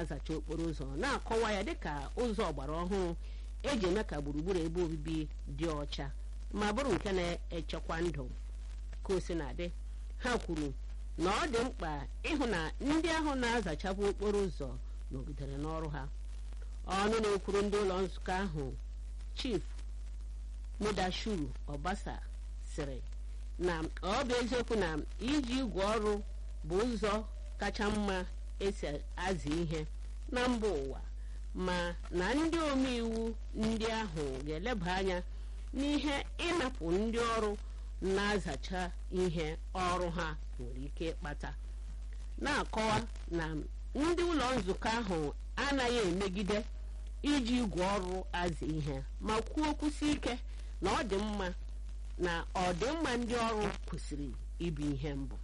na-azacha okporo ụzọ na-akọwa ya dịka ụzọ ọgbara ọhụrụ eji eme ka gburugburu ebe obibi dị ọcha ma bụrụ nke na-echekwa ndụ ka o si na-adị ha kwuru na ọ dị mkpa ịhụ na ndị ahụ na-azachapụ okporo ụzọ nọgidere n'ọrụ ha ọnụ na-ekwuru ndị ụlọ nzukọ ahụ chief mudashuru ọbasa sịrị na ọ bụ eziokwu na iji igwe ọrụ bụ ụzọ kacha mma esi azụ ihe na mba ụwa ma na ndị omeiwu ndị ahụ ga-eleba anya n'ihe ịnapụ ndị ọrụ na-azacha ihe ọrụ ha nwere ike ịkpata na-akọwa na ndị ụlọ nzukọ ahụ anaghị emegide iji igwe ọrụ azụ ihe ma kwuo kwụsị ike na ọ dị mma na ọdịmma ndị ọrụ kwesịrị ịbụ ihe mbụ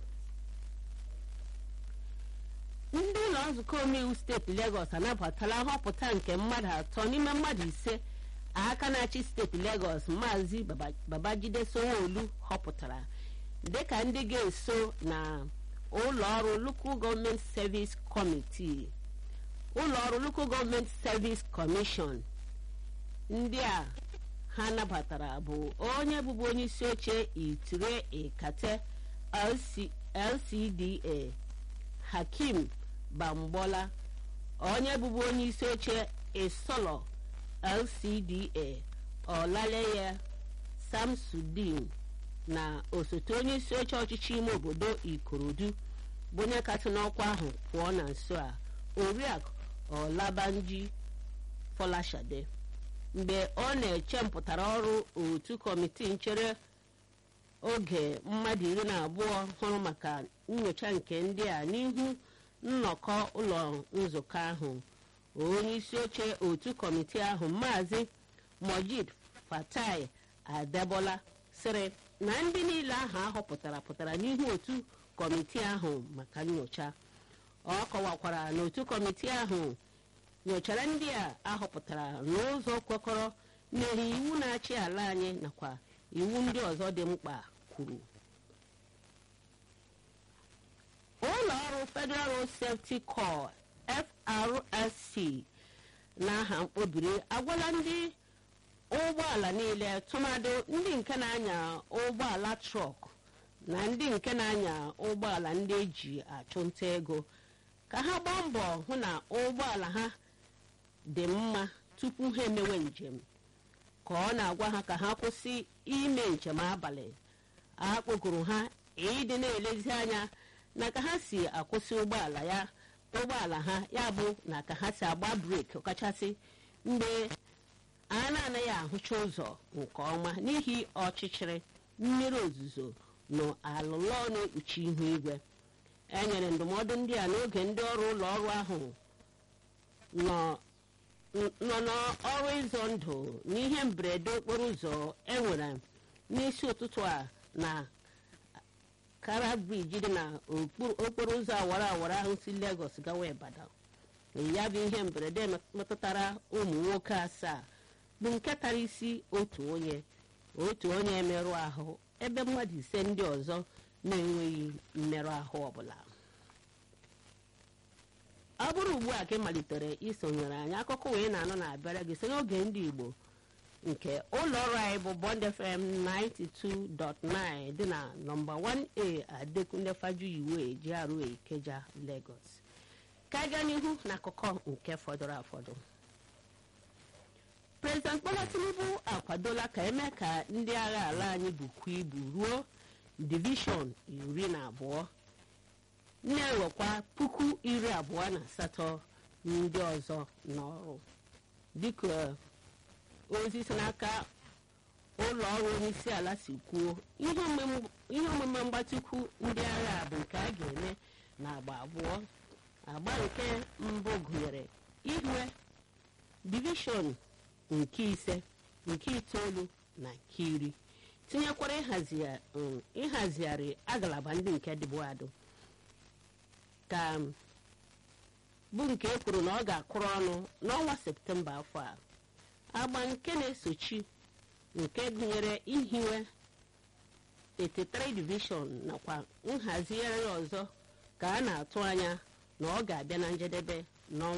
ndị ụlọ nzukọ omeiwu steeti Legọs anabatala nhọpụta nke mmadụ atọ n'ime mmadụ ise aka na-achị steeti Legọs maazị Babajide Sanwo-Olu họpụtara dịka ndị ga-eso na ụlọ ọrụ Local Government Service Committee ụlọ ọrụ Local Government Service Commission ndị a ha nabatara bụ onye bụbu onye isi oche Itire Ikate LCDA Hakim Bamgbola onye bụbu onye isi oche Isolo LCDA Ọlaleye Samsudin na osote onye isi oche ọchịchị ime obodo Ikorodu bụ onye kasị n'ọkwa ahụ pụọ na nso a Oriakụ Ọlabanji Fọlashade mgbe ọ na-eche mpụtara ọrụ otu kọmitii nchere oge mmadụ iri na abụọ hụrụ maka nyocha nke ndị a n'ihu nnọkọ ụlọ nzukọ ahụ onye isi oche otu kọmitii ahụ maazị mojid fatai adebola sịrị na ndị niile ahụ ahọpụtara pụtara n'ihu otu kọmitii ahụ maka nyocha ọ kọwakwara na otu kọmitii ahụ nyochara ndị a ahọpụtara n'ụzọ kwekọrọ n'ihi iwu na-achị ala anyị nakwa iwu ndị ọzọ dị mkpa kwuru ụlọ ọrụ Federal Road Safety Corps FRSC n'aha mkpobiri agwala ndị ụgbọala niile tụmadụ ndị nke na-anya ụgbọala trọk na ndị nke na-anya ụgbọala ndị eji achụnta ego ka ha gbaa mbọ hụ na ụgbọala ha dị mma tupu ha emewe njem ka ọ na-agwa ha ka ha kwụsị ime njem abalị a kpọkuru ha ịdị na-elezi anya na ka ha si akwụsị ụgbọala ya ụgbọala ha ya bụ na ka ha si agba breki ọkachasị mgbe a na-anaghị ahụcha ụzọ nke ọma n'ihi ọchịchịrị mmiri ozuzo na alụlọ na-ekpuchi ihu igwe e nyere ndụmọdụ ndị a n'oge ndị ọrụ ụlọ ọrụ ahụ nọ n'ọrụ ịzọ ndụ n'ihe mberede okporo ụzọ enwere n'isi ụtụtụ a na kara briji dị na okporo ụzọ awara awara ahụ si Lagos gawa Ibadan ya bụ ihe mberede metụtara ụmụ nwoke asaa bụ nke tara isi otu onye otu onye emerụ ahụ ebe mmadụ ise ndị ọzọ na-enweghị mmerụ ahụ ọbụla ọ bụrụ ugbu a ka ị malitere isonyere anyị akụkọ wee na-anọ na-abịara gị site n'oge ndị Igbo nke ụlọ ọrụ anyị bụ Bond FM 92.9 dị na nọmba 1A Adekunle Fajuyiwe GRA Ikeja Lagos ka gaa n'ihu n'akụkọ nke fọdụrụ afọdụ President Bola Tinubu akwadola ka eme ka ndị agha ala anyị bukwa ibu ruo divishọn iri na abụọ na-ewekwa puku iri abụọ na asatọ ndị ọzọ n'ọrụ dịka ozi si n'aka ụlọ ọrụ onyeisi ala si kwuo ihe omume mgbatịkwu ndị agha bụ nke a ga-eme na agba abụọ agba nke mbụ gụnyere ihiwe divishọn nke ise nke itoolu na nke iri tinyekwara ịhazigharị agalaba ndị nke dịbụ adụ ka bụ nke e kwuru na ọ ga-akụrụ ọnụ n'ọnwa septemba afọ a agba nke na-esochi nke gụnyere ihiwe 83 division nakwa nhazigharị ọzọ ka a na-atụ anya na ọ ga-abịa na njedebe n'ọnwa